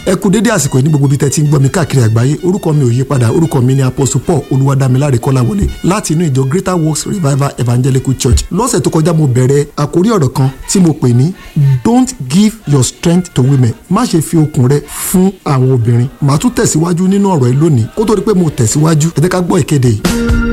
ẹ kú dédé àsìkò yìí ní gbogbo ibi tẹ́ ti ń gbọ́ mi káàkiri àgbáyé orúkọ mi ò yí padà orúkọ mi ni apostle paul olúwadámiláre kọ́láwọlé láti inú ìjọ greater works revival evangelical church lọ́sẹ̀ tó kọjá mo bẹ̀rẹ̀ àkórí ọ̀rọ̀ kan tí mo pè ní don't give your strength to women má ṣe fi okun rẹ fún àwọn obìnrin màá tún tẹ̀síwájú nínú ọ̀rọ̀ yìí lónìí kó tó di pé mo tẹ̀síwájú ẹ jẹ́ ká gbọ́ ìkéde yìí.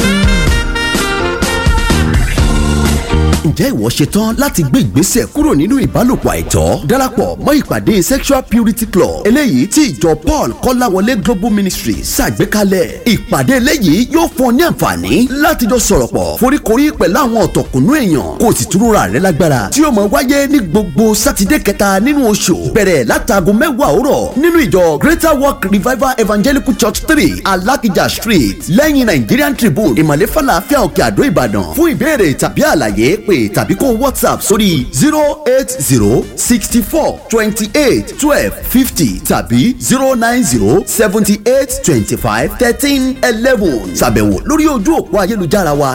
ǹjẹ́ ìwọ ṣetán láti gbé ìgbésẹ̀ kúrò nínú ìbálòpọ̀ àìtọ́ darapọ̀ mọ́ ìpàdé sexual purity club eléyìí tí ìjọ paul kọ́láwọlé global ministry ṣàgbékalẹ̀ ìpàdé eléyìí yóò fún ọ ní àǹfààní láti jọ sọ̀rọ̀ pọ̀ foríkorí pẹ̀lú àwọn ọ̀tọ̀kùnú èèyàn kó o sì túnra rẹ lágbára tí yóò máa wáyé ní gbogbo sátidé kẹta nínú oṣù bẹ̀rẹ̀ látago mẹ́wàá òwúrọ̀ nínú ìjọ greater work revival evangelical church three alakija street lẹ́yìn nigerian tribune ìmàlẹ́ falafel òkè àdó ìbàdàn fún ìbéèrè tàbí àlàyé pé tàbí kó whatsapp sórí zero eight zero sixty four twenty eight twelve fifty tàbí zero nine zero seventy eight twenty five thirteen eleven ṣàbẹ̀wò lórí ojú òpó ayélujára wa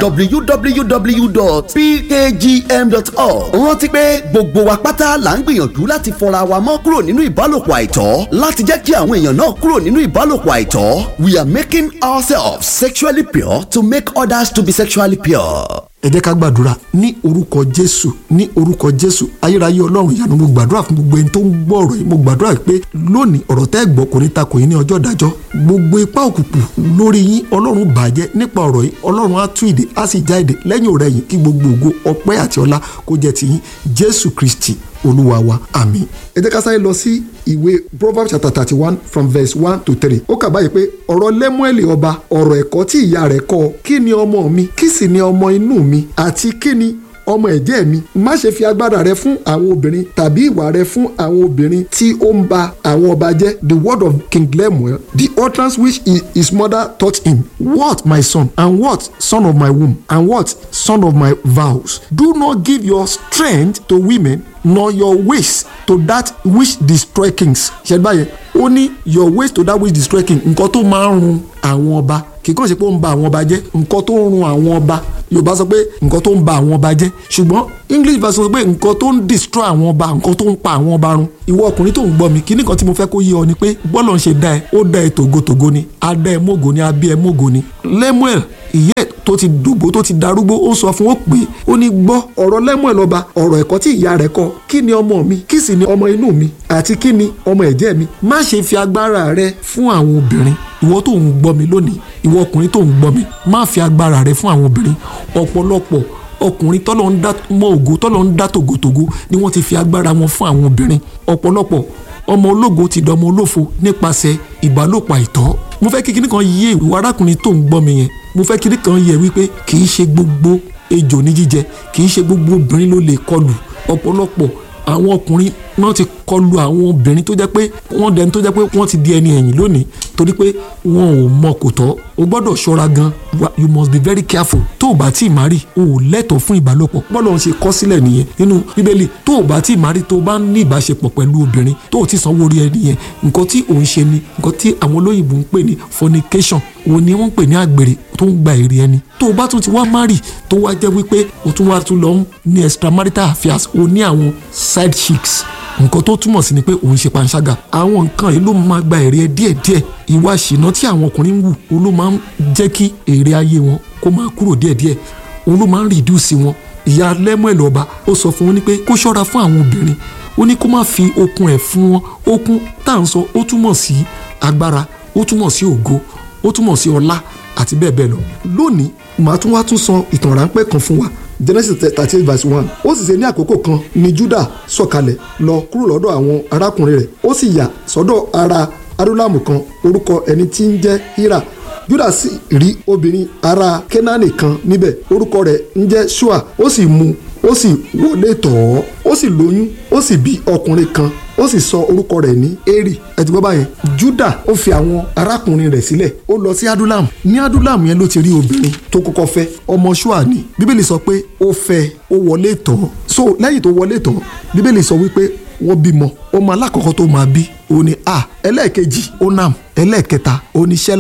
www.pkgm.org rántí pé gbogbo wa pátá là ń gbìyànjú láti fọra wa mọ́ kúrò nínú ìbálòpọ̀ àìtọ́ láti jẹ́ kí àwọn èèyàn náà kúrò nínú ìbálòpọ̀ àìtọ́ we are making ourselves sexually pure to make others to be sexually pure ẹ jẹ́ ká gbàdúrà ní orúkọ jésù ní orúkọ jésù ayérayé ọlọ́run ìyanu mo gbàdúrà fún gbogbo ẹni tó ń gbọ́ ọ̀rọ̀ yìí mo gbàdúrà pé lónìí ọ̀rọ̀ tẹ́ gbọ́ kò ní takò yín ní ọjọ́ ìdájọ́ gbogbo ipá òkùnkùn lórí yín ọlọ́run bàjẹ́ nípa ọ̀rọ̀ yìí ọlọ́run á tú ìdè á sì já ìdè lẹ́yìn ọ̀rẹ́ yìí kí gbogbo ògo ọpẹ́ àti ọlá kó jẹ́ ti yín jésù kristi olúwa wa àmín. ẹ jẹ́ ká sáré lọ sí ìwé proverbs chapter thirty one from verse one to three ó kà báyìí pé ọ̀rọ̀ lẹ́múẹ̀lì ọba ọ̀rọ̀ ẹ̀kọ́ tí ìyá rẹ̀ kọ́ kí ni ọmọ mi kí sì ni ọmọ inú mi àti kí ni ọmọ ẹ̀jẹ̀ mi má ṣe fi agbára rẹ fún àwọn obìnrin tàbí ìwà rẹ fún àwọn obìnrin tí ó ń ba àwọn ọba jẹ́ the word of king lemuel the utterance which his mother taught him what my son and what son of my womb and what son of my vows do not give your strength to women nor your ways to that which destroy kings ṣe báyẹn ó ní your ways to that which destroy king nǹkan tó máa ń run àwọn ọba kì í kàn ṣe pé ó ń ba àwọn ọba jẹ́ nǹkan tó ń run àwọn ọba yorùbá sọ pé nǹkan tó ń ba àwọn ọba jẹ́ ṣùgbọ́n english version sọ pé nǹkan tó ń destroy àwọn ọba nǹkan tó ń pa àwọn ọba run ìwọ ọkùnrin tó ń gbọ́ mi kí nìkan tí mo fẹ́ kó yé ọ ni pé bọ́lọ̀ ń ṣe dá ẹ ó dá ẹ tògótògó ni á dá ẹ mógo ni á bí ẹ mógo ni lemuel ìyẹ́ tó ti dògbò tó ti darúgbó ó sọ fún ó pé ó ní gbọ́ ọ̀rọ̀ lemuel ọba ọ̀rọ̀ ẹ̀kọ́ tí ìyá rẹ̀ kọ́ kí ni ọmọ mi kí sì ni ọmọ inú mi àti kí ni ọmọ ẹ̀jẹ̀ mi má ṣe fi agbára rẹ fún àwọn obìnrin ìwọ tó ń gbọ́ mi lónìí ìwọ ọkùnrin tó ń gbọ́ mi má fi agbára rẹ fún àwọn obìnrin ọ̀pọ̀lọpọ̀ ọkùnrin tọ́lọ́ ń dá mọ́ ògo tọ́lọ́ ń dá tògótògó ni wọ́n ti fi agbára wọn fún àwọn obìnrin ọ̀pọ̀lọpọ̀ ọmọ ológo ti dọmọ olófo nípasẹ̀ ìbálòpọ̀ àìtọ́ mo fẹ́ kí kinní kan yé ìwọ arákùnrin tó ń gbọ́ mi yẹn mo fẹ́ kinní kan yé wípé kì í ṣe gbogbo ejò ní jíjẹ kì í ṣe gbogbo obìnrin ló lè kọlù ọ̀pọ̀lọpọ̀ àwọn ọkùnrin náà ti kọlu àwọn obìnrin tó jẹ́ pé wọ́n dẹni tó jẹ́ pé wọ́n ti di ẹni ẹ̀yìn lónìí torí pé wọn ò mọ kò tọ́ o gbọ́dọ̀ ṣọ́ra gan you must be very careful tó o bá tí ì má rí o ò lẹ́tọ̀ọ́ fún ìbálòpọ̀ bọ́lọ̀ ń ṣe kọ́ sílẹ̀ nìyẹn nínú bíbélì tó o bá tí ì má rí tó o bá ní ìbáṣepọ̀ pẹ̀lú obìnrin tó o ti sanwó orí ẹni yẹn nǹkan tí ò ń ṣe ni nǹkan tí àwọn olóyìnbó ń pè ní fornication òun ni wọ́n ń pè ní àgbèrè tó ń gba èrè ẹni tó o bá tún ti wá márì tó wá jẹ́ wípé o tún wá tún lọ ní extramarital affairs o ní àwọn side chicks nǹkan tó túmọ̀ sí ni pé òun ṣe panṣágà àwọn nǹkan yìí ló máa gba èrè ẹ díẹ̀díẹ̀ ìwà ṣìnà tí àwọn ọkùnrin ń wù òun ló máa ń jẹ́ kí èrè ayé wọn kó máa kúrò díẹ̀díẹ̀ òun ló máa ń rìdíùsì wọn ìyá lẹ́mọ̀ẹ́ lọ́ba ó sọ fún wọn ní pé kó ṣọ́ra fún àwọn obìnrin ó ní kó má fi okun ẹ̀ fún wọn okun tá à ń sọ ó túmọ̀ sí agbára ó túmọ̀ sí ògo ó túmọ̀ sí ọlá àti bẹ́ẹ̀ bẹ́ẹ̀ lọ lónìí màá tún wá tún sọ ìtàn ráńpẹ́ kan fún wa genesis thirty eight verse one ó sì ṣe ní àkókò kan ni juda sọ̀kalẹ̀ lọ kúrò lọ́dọ̀ àwọn arákùnrin rẹ̀ ó sì yà sọ́dọ̀ ara adúlámù kan orúkọ ẹni tí ń jẹ́ hira juda sì rí obìnrin ara kenani kan níbẹ̀ orúkọ rẹ̀ ń jẹ́ shua ó sì mú ó sì wọlé tọ̀ ọ́ ó sì lóyún ó sì bí ọkùnrin kan ó sì sọ orúkọ rẹ̀ ní eri ẹ ti gbọ́ báyẹn juda ó fi àwọn arákùnrin rẹ̀ sílẹ̀ ó lọ sí adulam ní adulam yẹn ló ti rí obìnrin tó kọ́kọ́ fẹ́ ọmọ ṣúà ni bíbélì sọ pé ó fẹ́ ó wọlé tọ̀ so lẹ́yìn tó wọlé tọ̀ bíbélì sọ wípé wọ́n bímọ ọmọ alákọ̀ọ́kọ́ tó máa bí òun ni a ẹlẹ́ẹ̀kejì onam ẹlẹ́ẹ̀kẹta oníṣẹ́là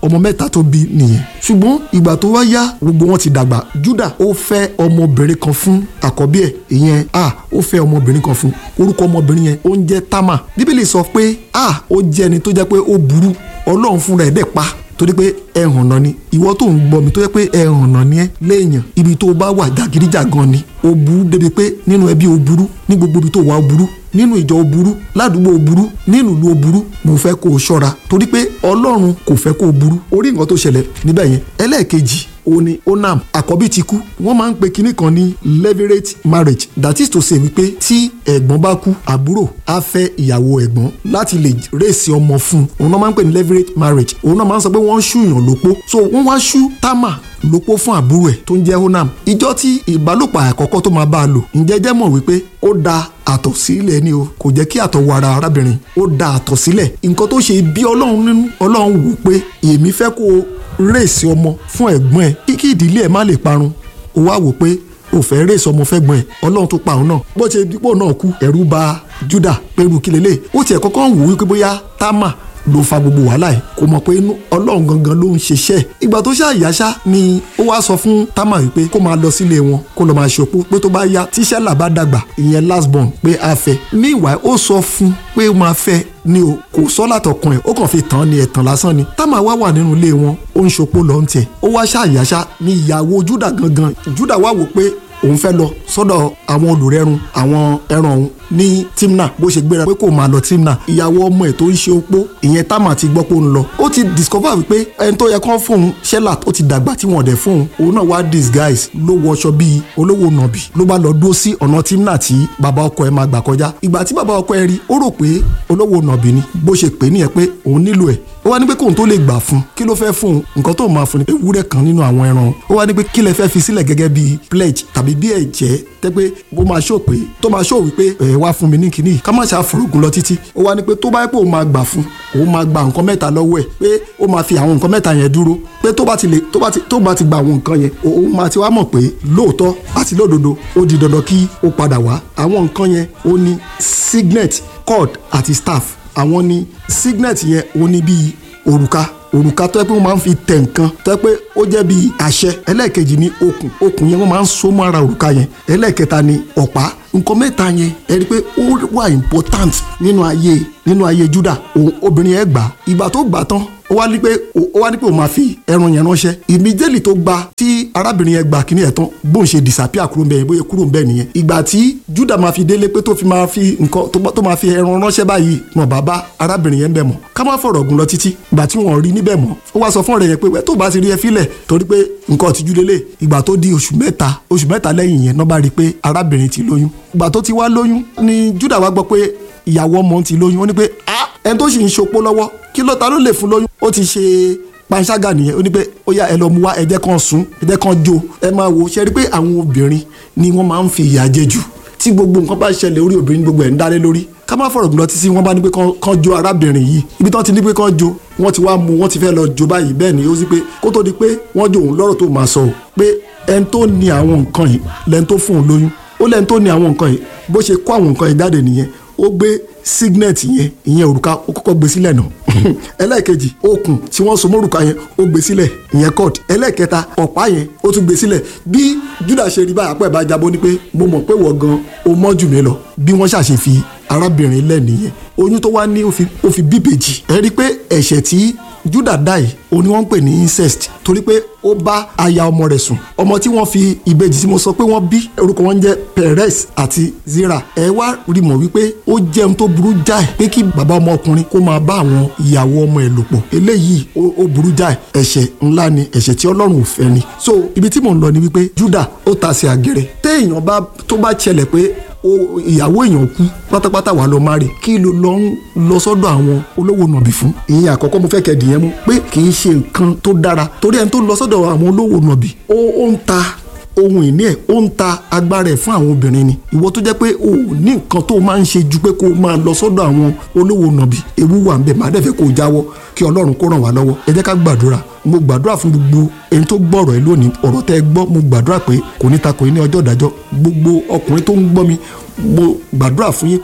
ọmọ mẹ́ta tó bí nìyẹn ṣùgbọ́n ìgbà tó wá yá gbogbo wọn ti dàgbà Júdà ó fẹ́ ọmọbìnrin kan fún àkọ́bí ẹ̀ ìyẹn a ó fẹ́ ọmọbìnrin kan fún orúkọ ọmọbìnrin yẹn ó ń jẹ́ Támà bíbélì sọ pé a ó jẹ́ ẹni tó jẹ́ pé ó burú ọlọ́run fúnra ẹ̀ dẹ̀ pa torí pé ẹ̀hàn náà ni ìwọ tó ń gbọ́ mi tó yẹ pé ẹ̀hàn náà ni ẹ léèyàn ibi tó bá wà jàgídíjàgan ni ó burú débi pé nínú ẹbí ó burú ní gbogbo ibi tó wà ó burú nínú ìjọ ó burú ládùúgbò ó burú nínú ìlú ó burú mo fẹ́ kó o ṣọ́ra torí pé ọlọ́run kò fẹ́ kó o burú orí nǹkan tó ṣẹlẹ̀ níbẹ̀ yẹn ẹlẹ́ẹ̀kejì ó ní onam àkọ́bí ti kú wọ́n máa ń pe kinní kan ní levirate marriage that is to say wípé tí ẹ̀gbọ́n bá kú àbúrò á fẹ́ ìyàwó ẹ̀gbọ́n láti lè rèsì ọmọ fún un òun náà máa ń pè ní levirate marriage òun náà máa ń sọ pé wọ́n ń ṣùyàn lópó so wọ́n wá ṣú támà lópó fún àbúrò ẹ̀ tó ń jẹ́ onam ìjọ tí ìbálòpọ̀ àkọ́kọ́ tó máa bá a lò ǹjẹ́ jẹ́ mọ̀ wípé ó da àtọ̀ sílẹ̀ ni o kò jẹ́ kí àtọ̀ wọ ara arábìnrin ó da àtọ̀ sílẹ̀ nǹkan tó ṣe bí ọlọ́run nínú ọlọ́run wò pé èmi fẹ́ kó o rèsì ọmọ fún ẹ̀gbọ́n ẹ̀ kí kí ìdílé ẹ̀ má lè parun ó wá wò pé ó fẹ́ rèsì ọmọ fẹ́gbọ́n ẹ̀ ọlọ́run tó pa òun náà bó ṣe dípò náà kú ẹ̀rù bà Júdà pẹ̀lú kí lélẹ̀ ó tiẹ̀ kọ́kọ́ ń wò wípé bóyá Támà ló fa gbogbo wàhálà ẹ̀ kò mọ̀ pé inú ọlọ́run gangan ló ń ṣiṣẹ́ ìgbà tó ṣáà yáṣá ni ó wá sọ fún Támà wípé kó máa lọ sílé wọn kó lọ máa ṣòpó pé tó bá yá tíṣẹ́ là bá dàgbà ìyẹn last born pé a fẹ́ meanwhile ó sọ fún pé ó máa fẹ́ ni o kò sọ látọkùn ẹ̀ ó kàn fi tàn án ní ẹ̀tàn lásán ni Támà wá wà nínú ilé wọn ó ń ṣòpó lọ ń tiẹ̀ ó wá ṣáà yáṣá ni ìyàwó Júdà gangan Júdà wá wò pé òun fẹ́ lọ sọ́dọ̀ àwọn olùrẹ́run àwọn ẹran òun ní Timna bó ṣe gbéra pé kò máa lọ Timna ìyàwó ọmọ ẹ̀ tó ń ṣe opó ìyẹn Támà ti gbọ́ pé ó ń lọ ó ti discover wípé ẹni tó yẹ kán fóun Shelat ó ti dàgbà tí wọ́n dẹ̀ fóun òun náà wá disguise ló wọṣọ bíi olówó nàbì ló bá lọ dúró sí ọ̀nà Timna tí bàbá ọkọ ẹ̀ máa gbà kọjá ìgbà tí bàbá ọkọ ẹ̀ rí ó rò pé olówó nàbì ni bó ṣe pè é nìyẹn pé òun nílò ẹ̀ ó wá ní pé kóun tó lè gbà fún kí ló fẹ́ fún un nǹkan tó máa fún ni ewúrẹ́ kan nínú àwọn ẹran ó wá ní pé kí lẹ fẹ́ fi sílẹ̀ gẹ́gẹ́ bíi pledge tàbí bí ẹ̀jẹ́ tẹ́ pé bó máa ṣó pé tó máa ṣó wípé ẹ̀ wá fún mi ní kinní ká má ṣe àfọ̀rọ̀gùn lọ títí ó wá ní pé tó bá yẹ pé òun máa gbà fún òun máa gba nǹkan mẹ́ta lọ́wọ́ ẹ̀ pé ó máa fi àwọn nǹkan mẹ́ta yẹn dúró pé tó bá ti lè tó bá ti tó bá ti gba àwọn nǹkan yẹn òun máa ti wá mọ̀ pé lóòótọ́ àti lódodo ó di dandan kí ó padà wá àwọn nǹkan yẹn ó ní signet cord àti staff àwọn ní signet yẹn ó ní bíi òrùka òrùka tó yẹ pé wọ́n máa ń fi tẹ̀ nǹkan tó yẹ pé ó jẹ́ bíi àṣẹ ẹlẹ́ẹ̀kejì ní okùn okùn yẹn wọ́n máa ń so mọ́ ara òrùka yẹn ẹlẹ́ẹ̀kẹta ní ọ̀pá nǹkan mẹ́ta yẹn ẹ rí i pé ó wà important nínú ayé nínú ayé Júdà obìnrin yẹn gbà ìgbà tó gbà tán ó wá ní pé ó wá ní pé ó máa fi ẹran yẹn ránṣẹ́ immediately tó gba tí arábìnrin yẹn gbà kíní ẹ̀ tán bóun ṣe disappear kúrò bẹ́ẹ̀ bóyá kúrò bẹ́ẹ̀ nìyẹn ìgbà tí Júdà máa fi délé pé tó fi máa fi nǹkan tó máa fi ẹran ránṣẹ́ báyìí wọn bá bá arábìnrin yẹn bẹ̀ mọ́ ká má fọ̀rọ̀ gùn lọ títí ìgbà tí wọn rí níbẹ̀ mọ́ ó wá sọ fún ọ̀rẹ́ yẹn pé tó bá ti rí ẹ fílẹ̀ torí pé nǹkan ọ̀tìjú lélẹ̀ ìgbà tó di oṣù mẹ́ta oṣù mẹ́ta lẹ́yìn yẹn náà bá rí i pé arábìnrin ti lóyún ìgbà tó ti wá lóyún ni Júdà wá gbọ́ pé ìyàwó ọmọ ti lóyún ó ní pé ah ẹni tó sì ń ṣopó lọ́wọ́ kí ló ta ló lè fún lóyún ó ti ṣe panṣágà nìyẹn ó ní pé ó yá ẹ lọ mú wá ẹ jẹ́ kan sùn ẹ jẹ́ kan jó ẹ máa wò ṣe rí pé àwọn obìnrin ni wọ́n máa ń fi ìyà jẹ jù tí gbogbo nǹkan bá ṣẹlẹ̀ orí obìnrin gbogbo ẹ̀ ń dálé lórí ká má fọ̀rọ̀ gbọ́dọ̀ títí wọ́n bá ní pé kán jó arábìnrin yìí ibi tí wọ́n ti ní pé kán jó wọ́n ti wá mú wọ́n ti fẹ́ lọ jó báyìí bẹ́ẹ̀ ni ó sì pé kó tó di pé wọ́n jó òun lọ́rọ̀ tó máa sọ pé ẹni tó ní àwọn nǹkan yìí lẹ́ni tó fún òun lóyún ó lẹ́ni tó ní àwọn nǹkan yìí bó ṣe kó àwọn nǹkan yìí jáde nìyẹn ó gbé signet yẹn ìyẹn òrùka ó kọ́kọ́ gbé sílẹ̀ náà ẹlẹ́ẹ̀kejì okùn tí wọ́n so mórùka yẹn ó gbé sílẹ̀ ìyẹn cord ẹlẹ́ẹ̀kẹta ọ̀pá yẹn ó tún gbé sílẹ̀ bí Júdà ṣe rí báyìí àpò ẹ̀ bá jábọ́ ni pé mo mọ̀ pé wọ́n gan o mọ́ jù mí lọ bí wọ́n ṣàṣe fi arábìnrin lẹ̀ nìyẹn oyún tó wá ní ó fi bíbèjì ẹ rí i pé ẹ̀ṣẹ̀ tí Júdà dá yìí ó ní wọ́n ń pè ní incest torí pé ó bá aya ọmọ rẹ̀ sùn ọmọ tí wọ́n fi ìbejì tí mo sọ pé wọ́n bí orúkọ wọn jẹ́ Perez àti Zira ẹ wá rí mọ̀ wípé ó jẹun tó burú jáì pé kí bàbá ọmọ ọkùnrin kó máa bá àwọn ìyàwó ọmọ ẹ̀ lò pọ̀ eléyìí ó burú jáì ẹ̀ṣẹ̀ ńlá ni ẹ̀ṣẹ̀ tí Ọlọ́run ò fẹ́ ni so ibi tí mò ń lọ ni wípé Júdà ó ta sí àgẹrẹ téèyàn bá tó bá ṣẹlẹ̀ pé ìyàwó èèyàn kú pátápátá wà lọ máa rè kí ló lọ ń lọ sọ́dọ̀ àwọn olówó nàbì fún ìyẹn àkọ́kọ́ mo fẹ́ kẹ́ dìyẹn mú pé kì í ṣe nǹkan tó dára torí ẹni tó lọ sọ́dọ̀ àwọn olówó nàbì ó ń ta ohun ìní ẹ̀ ó ń ta agbára ẹ̀ fún àwọn obìnrin ni ìwọ tó jẹ́ pé o ò ní nǹkan tó máa ń ṣe ju pé kó o máa lọ sọ́dọ̀ àwọn olówó nàbì ewu wà ń bẹ̀ má dẹ̀ fẹ́ kó o jáwọ́ kí ọlọ́run kó ràn wá lọ́wọ́ ẹ jẹ́ ká gbàdúrà mo gbàdúrà fún gbogbo ẹni tó gbọ́ ọ̀rọ̀ ẹ lónìí ọ̀rọ̀ tẹ́ ẹ gbọ́ mo gbàdúrà pé kò ní ta kò ní ní ọjọ́ ìdájọ́ gbogbo ọkùnrin tó ń gbọ́ mi mo gbàdúrà fún yín pé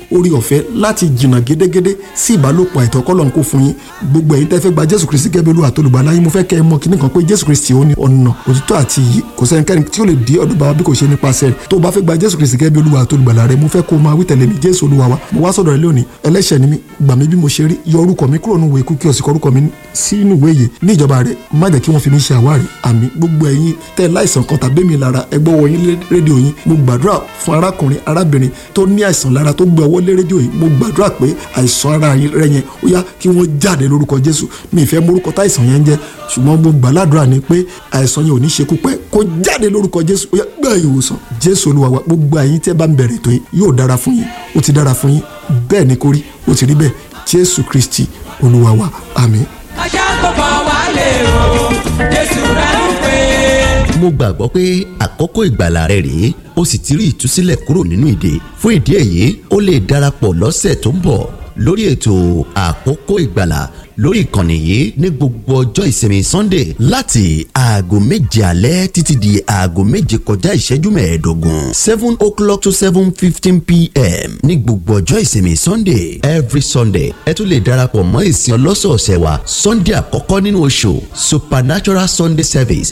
orí ọ̀fẹ́ láti jìnnà gédégédé sí ìbálòpọ̀ àìtọ́ kọ́lọ́n kó fún yín gbogbo ẹ̀yin tẹ́ fẹ́ gba jésù kristi gẹ́gẹ́ bí olúwa tó lùgbàlà yín mo fẹ́ kẹ́ ẹ mọ̀ kíní kan pé jésù kristi ó ní ọ̀nà òtítọ́ àti iyì kò sẹ́nikẹ́ni tí ó lè dí ọ̀dọ̀ bàbá bí kò ṣe nípasẹ̀ rẹ̀ tó o bá fẹ́ gba jésù kristi gẹ́gẹ́ bí olúwa tó lùgbàlà rẹ̀ mo fẹ́ kó o máa wí tẹ̀lé mi jésù olúwa wa mo wá sọ̀dọ̀ rẹ lónìí ẹlẹ́ṣẹ̀ ni mi gbà mí bí mo ṣe rí yọ orúkọ mi kúrò nínú ìwé ikú kí o sì kọ orúkọ mi sínú ìwé yìí ní ìjọba rẹ má jẹ́ kí wọ́n fi mí ṣe àwárí àmì gbogbo ẹ̀yin tẹ́ láìsàn kan tàbí mi lára ẹgbẹ́ wọ yín rédíò yín mo gbàdúrà fún arákùnrin arábìnrin tó ní àìsàn lára tó gbé ọwọ́ lé rédíò yìí mo gbàdúrà pé àìsàn ara rẹ yẹn ó yá kí wọ́n jáde lórúkọ jésù mi ìfẹ́ morúkọ táìsàn yẹn ń jẹ́ ṣùgbọ́n mo gbàládùra ni pé àìsàn yẹn ò ní ṣekú pẹ́ kó jáde lórúkọ jésù ó yá gbà ìwòsàn jésù olúwa wa gbogbo ẹ̀yin tẹ́ bá ń bẹ̀rẹ̀ tó yìí yóò dára fún yín ó ti dára fún yín bẹ́ẹ̀ ni kó rí ó ti rí bẹ́ẹ̀ jésù kristi olúwa wa àmín. ajá gbogbo wa lè o jésù rẹ ń pè é. mo gbàgbọ́ pé àkókò ìgbàlà rẹ rèé o sì ti rí ìtúsílẹ̀ kúrò nínú ìdè fún ìdí èyí o lè darapọ̀ lọ́sẹ̀ tó ń bọ̀ lórí ètò àkókò ìgbàlà lórí ìkànnì yìí ní gbogbo ọjọ́ ìsinmi sunday láti aago méje alẹ́ títí di aago méje kọjá ìṣẹ́jú mẹ́ẹ̀ẹ́dógún seven o'clock to seven fifteen pm ní gbogbo ọjọ́ ìsinmi sunday every sunday ẹ tún lè darapọ̀ mọ́ ìsìn ọlọ́sọ̀ọ̀sẹ̀ wa sunday àkọ́kọ́ nínú oṣù supernatural sunday service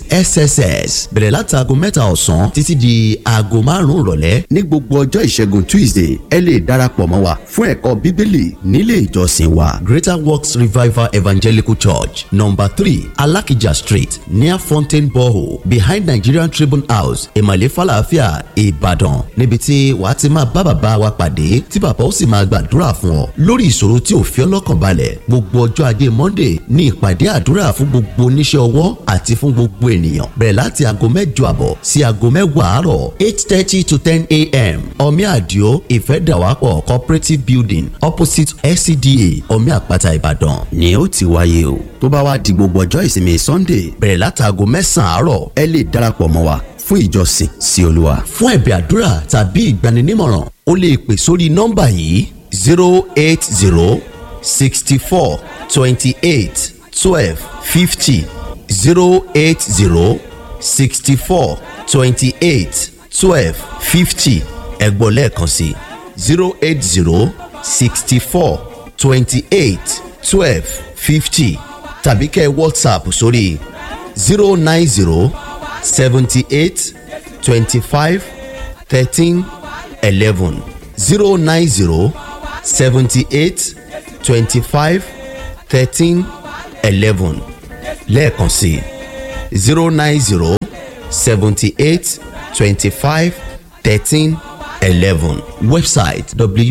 sss bẹ̀rẹ̀ láti aago mẹ́ta ọ̀sán títí di aago márùn-ún ìrọ̀lẹ́ ní gbogbo ọjọ́ ìṣẹ́gun tuesday ẹ lè darapọ̀ mọ́ wa fún ẹ̀kọ́ bíbélì nílé ìjọsìn wa greater works revival evangelical church number three alakija street near fountain borehole behind nigerian tribune house ìmàlẹ́ falafia ìbàdàn níbi tí wàá ti máa bá bàbá wa pàdé tí bàbá ó sì máa gbàdúrà fún ọ lórí ìṣòro tí ò fi ọ́ lọ́kàn balẹ̀ gbogbo ọjọ́ ajé monday ní ìpàdé àdúrà fún gbogbo oníṣẹ́ ọwọ́ àti fún gbogbo ènìyàn bẹ̀rẹ̀ láti aago mẹ́jọ àbọ̀ sí aago mẹ́wàá àárọ̀ eight thirty to ten a.m. omi àdìo ìfẹ́dàwápọ̀ cooperative building opposite scda omi àpáta ìbàdàn ni ó ti wáyé o tó bá wá di gbogbo ọjọ́ ìsinmi sunday bẹ̀rẹ̀ láti aago mẹ́sàn-án àárọ̀ ẹ lè darapọ̀ mọ́ wa fún ìjọsìn sí olúwa. fún ẹ̀bẹ̀ àdúrà tàbí ìgbaninímọ̀ràn o lè pè sórí nọ́mbà yìí zero eight zero sixty four twenty eight twelve fifty zero eight zero sixty four twenty eight twelve fifty ẹ̀gbọ́n lẹ́ẹ̀kan sí zero eight zero sixty four twenty eight twelve fifty tàbí kẹ́ whatsapp sórí zero nine zero seventy eight twenty five thirteen eleven zero nine zero seventy eight twenty five thirteen eleven lẹ́ẹ̀kan sí zero nine zero seventy eight twenty five thirteen eleven website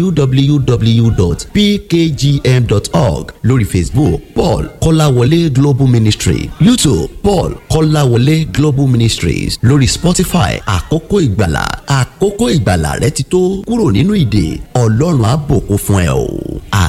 www.pkgm.org lórí facebook paul kọ́láwọlé global ministry youtube paul kọ́láwọlé global ministries lórí spotify àkókò ìgbàlà àkókò ìgbàlà rẹ ti tó kúrò nínú ìdè ọlọ́run á bùkún fún ẹ o.